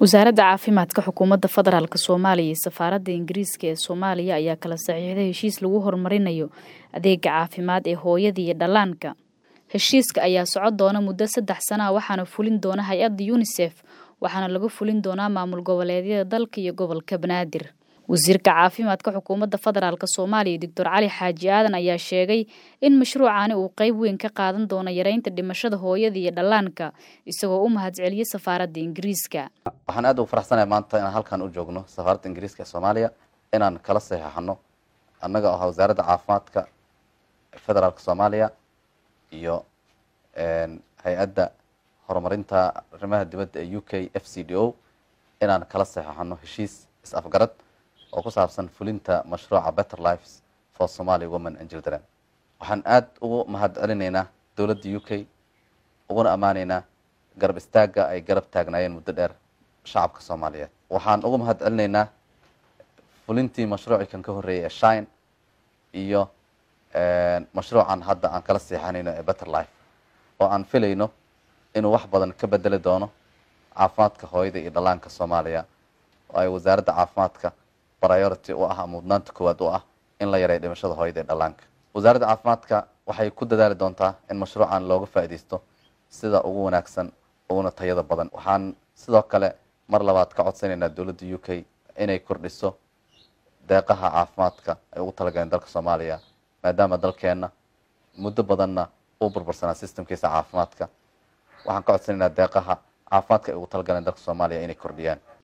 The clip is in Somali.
wasaaradda caafimaadka xukuumadda federaalk soomaaliya iyo safaaradda ingiriiska ee soomaaliya ayaa kala saxiixday heshiis lagu horumarinayo adeega caafimaad ee hooyada iyo dhallaanka heshiiska ayaa socon doona muddo saddex sana ah waxaana fulin doona hay-adda yunisef waxaana laga fulin doonaa maamul goboleedyada dalka iyo gobolka banaadir wasiirka caafimaadka xukuumadda federaalk soomaaliya doctor cali xaaji aadan ayaa sheegay in mashruucani uu qeyb weyn ka qaadan doono yareynta dhimashada hooyada iyo dhallaanka isagoo u mahadceliyey safaaradda ingiriiska waxaan aad ugu faraxsanahay maanta inaan halkan u joogno safaaradda ingiriiska ee soomaaliya inaan kala saxeixano annaga oo ah wasaaradda caafimaadka federaalk soomaaliya iyo hay-adda horumarinta arrimaha dibadda ee u k f c d o inaan kala saxeixano heshiis is-afgarad oo ku saabsan fulinta mashruuca better lives for somaly women and children waxaan aada ugu mahad celinaynaa dowladda u k uguna ammaanaynaa garab istaagga ay garab taagnaayeen muddo dheer shacabka soomaaliyeed waxaan ugu mahad celinaynaa fulintii mashruucii kan ka horreeyay ee shine iyo mashruucan hadda aan kala seexanayno ee better life oo aan filayno inuu wax badan ka bedeli doono caafimaadka hooyada iyo dhallaanka soomaaliya oo ay wasaaradda caafimaadka priority u ah ama mudnaanta koowaad u ah in la yareeyo dhimashada hooyada iyo dhallaanka wasaaradda caafimaadka waxay ku dadaali doontaa in mashruucan looga faa'iidaysto sida ugu wanaagsan uguna tayada badan waxaan sidoo kale mar labaad ka codsanaynaa dowladda u k inay kordhiso deeqaha caafimaadka ay ugu talagaleen dalka soomaaliya maadaama dalkeenna muddo badanna uu burbursanaa systemkiisa caafimaadka waxaan ka codsanaynaa deeqaha caafimaadka ay ugu talagaleen dalka soomaaliya inay kordhiyaan